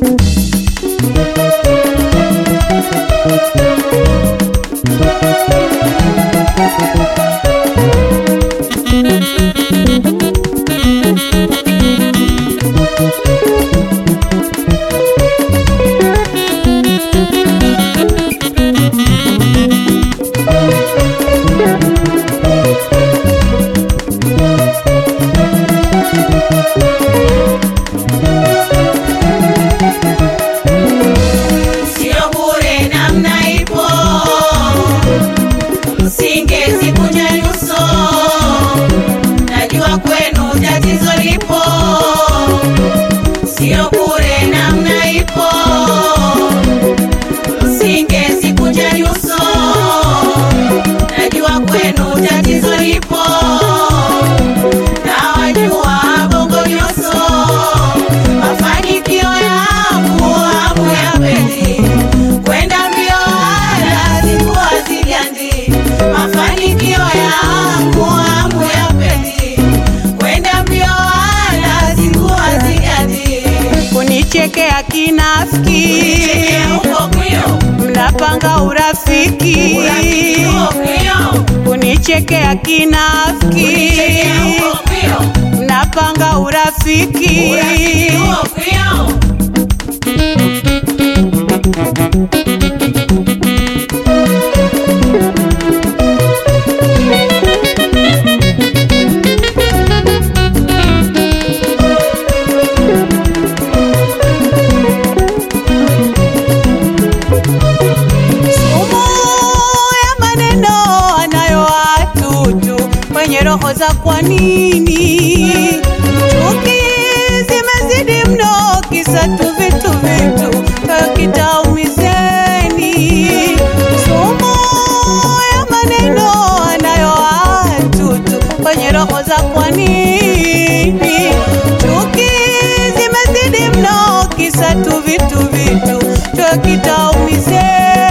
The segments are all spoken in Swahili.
Sio bure namna ipo, singezikunja nyuso, najua kwenu tatizo lipo. Sio bure namna ipo, singezikunja nyuso, najua kwenu tatizo lipo. Nawajua bongo nyuso, mafanikio yangu hamu ya pili kwenda mbio wala sikuwa zigandi. Mafanikio yangu hamu ya pili kwenda mbio wala sikuwa zigandi. kunichekea kinafiki, Chekea huko kwio, mnapanga urafiki, urafiki huo kwio, kunichekea kinafiki, chekea huko kwio, mnapanga urafiki, urafiki huo kwio. sumu ya maneno anayo watutu kwenye roho za kwa nini chuki zimezidi mno kisa tu vitu vitu kitaumizeni sumu ya maneno anayo watutu kwenye roho za kwa nini chuki zimezidi mno kisa tu vitu vitu kitaumizeni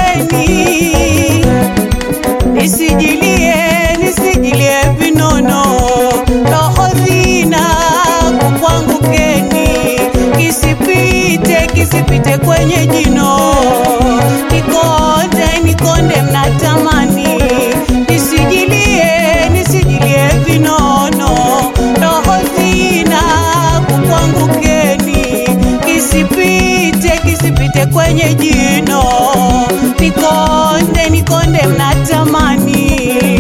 nisijilie nisijilie vinono roho zina kukwangukeni kisipite kisipite kwenye jino nikonde nikonde mnatamani nisijilie nisijilie vinono roho zina kukwangukeni kisipite kisipite kwenye jino nikonde nikonde mnatamani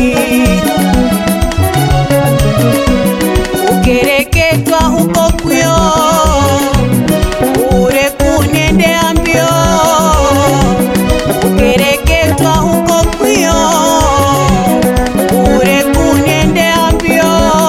ukereketwa huko kwio ure kunendea mbio ukereketwa huko kwio ure kunendea mbio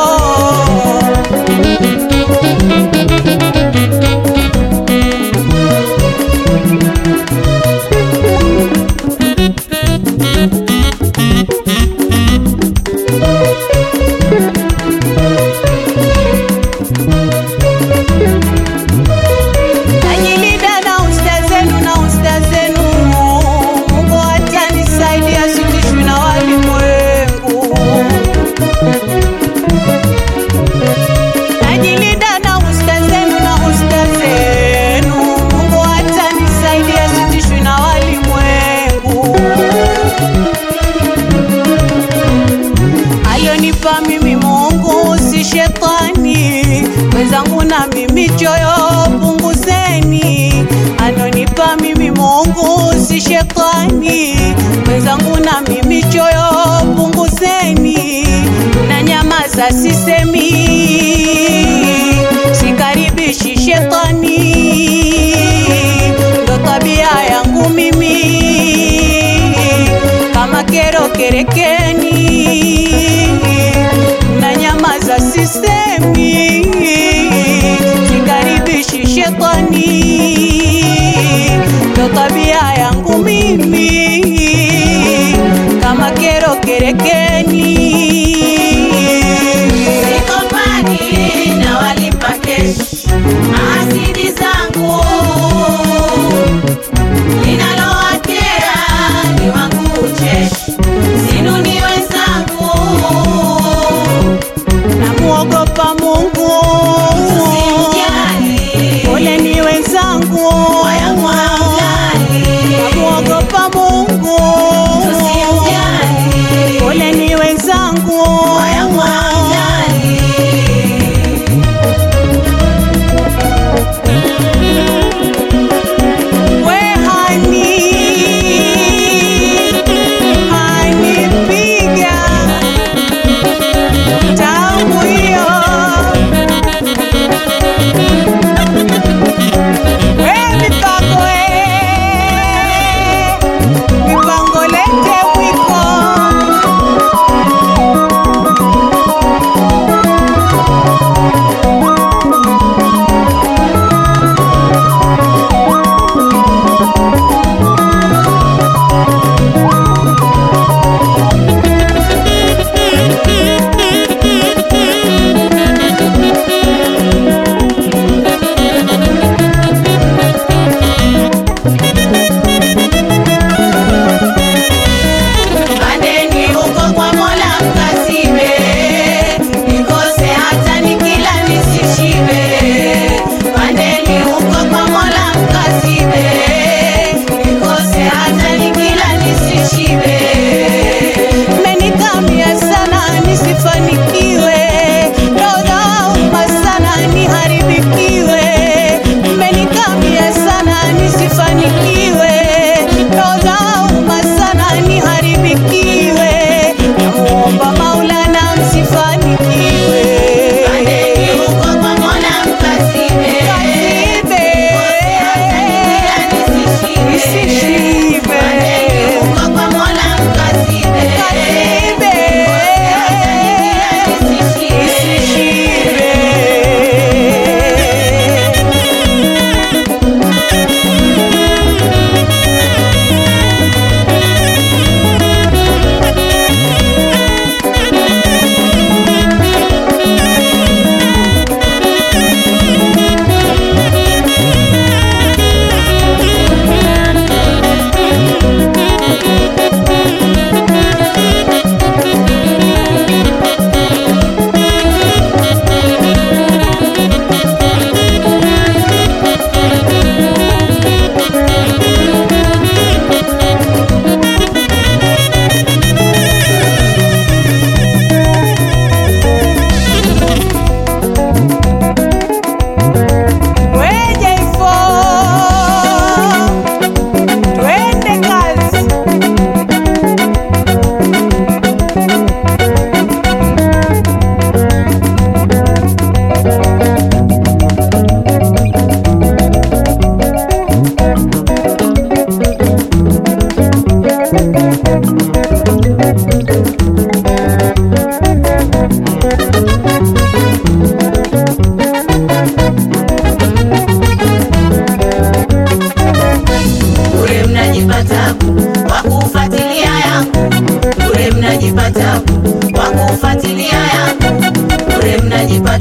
Najilinda na usta zenu na usta zenu, Mungu atanisaidia sitishwi na walimwengu. Najilinda na usta zenu na usta zenu, Mungu atanisaidia sitishwi na walimwengu. Alionipa mimi Mungu si shetani, mwenzangu na mimi choyo punguzeni. Anonipa mimi Mungu si shetani, mwenzangu na mimi choyo punguzeni. Na nyamaza sisemi, sikaribishi shetani, ndo tabia yangu mimi kama kero kerekeni na nyamaza sisemi sikaribishi shetani ndo tabia yangu mimi kama kero kerekeni Sikopani na walimpa kesh maasidi zangu linalowakera ni wangu ucheshi sinuni wenzangu namuogopa Mungu Usimjali. pole ni wenzangu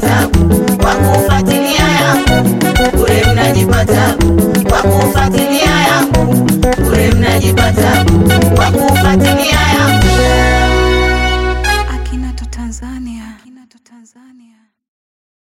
tabu kwa kufuatilia yangu, bure mnajipa tabu kwa kufuatilia yangu, bure mnajipa tabu kwa kufuatilia yangu.